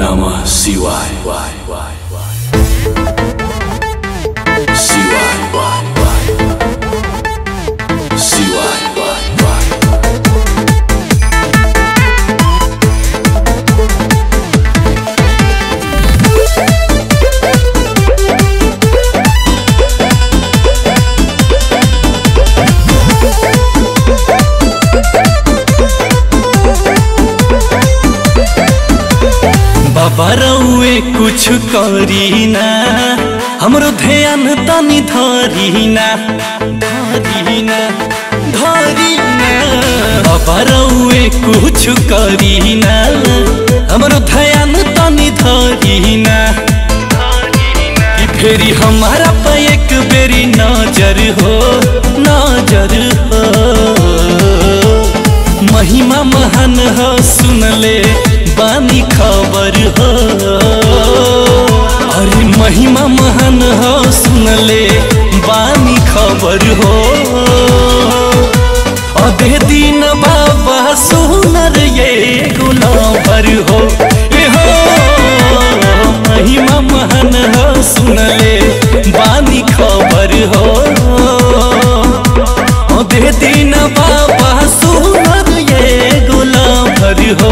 Namah Shivaya. Shivaya. Shivaya. बाबा रउए कुछ करी ना हमरो ध्यान तनी धरी ना धरी ना धरी ना बाबा रउए कुछ करी ना हमरो ध्यान तनी धरी ना कि फेरी हमारा पे एक बेरी नजर हो नजर हो महिमा महान हो सुन ले बानी खबर हो अरे महिमा महान हो सुन ले बानी खबर हो अधे दिन बाबा सुनर ये गुलाबर हो ए हो महिमा महान हो सुन ले बानी खबर हो अधे दिन बाबा सुनर ये गुलाबर हो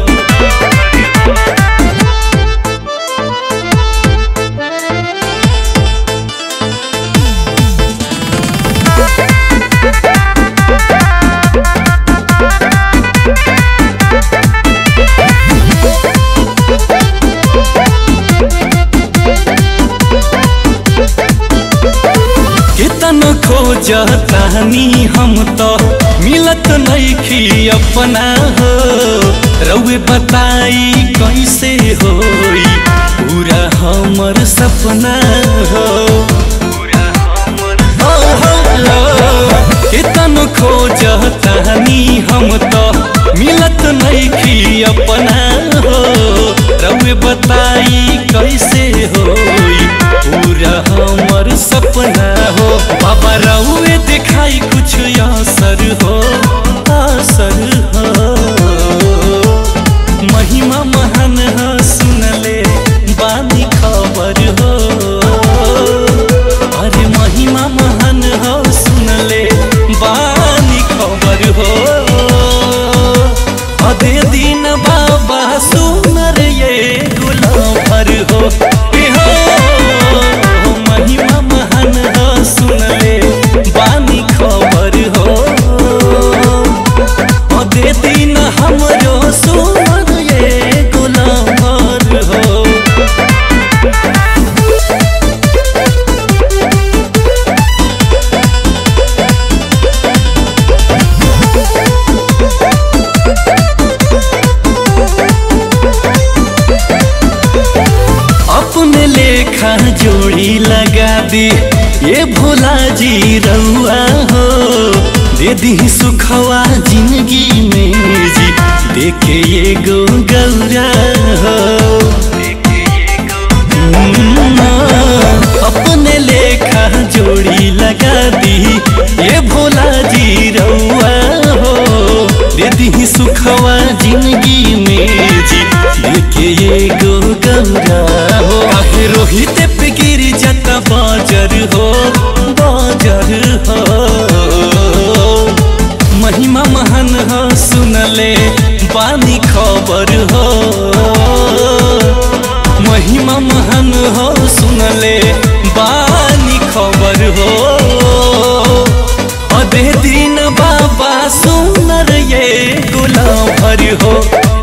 कितन खोजतानी हम तो मिलत नइखी अपना हो रउए बताई कैसे होई पूरा हमर सपना हो हो, हो, हो। कितन खोजतानी हम तो मिलत नइखी अपना हो रउए बताई कैसे होई पूरा हमर सपना हो बाबा रउए दिखाई कुछ असर हो असर हो महिमा महान हो सुनले बानी खबर हो अरे महिमा महान हो सुनले बानी खबर हो अधे दिन बाबा सुनर ये गुलाबर हो ए हो महिमा महान हो सुनले बानी खबर हो अधे दिन हमरो सुनर ये गुलाबर हो अपने लेखा जोड़ी लगा दी ये भोला जी रउआ हो दे दी सुखवा जिंदगी में जी देखे ये गो गौरा हो हम्म, अपने लेखा जोड़ी लगा दी ये भोला जी रउआ हो दे दी सुखवा जिंदगी में जी देखे ये गो गौरा हो काहे रोहित पे गिर जाता बाजर हो बाजर हो महिमा महान हो सुनले बानी खबर हो महिमा महान हो सुनले बानी खबर हो अधे दिन बाबा सुनर ये गुलाम भर हो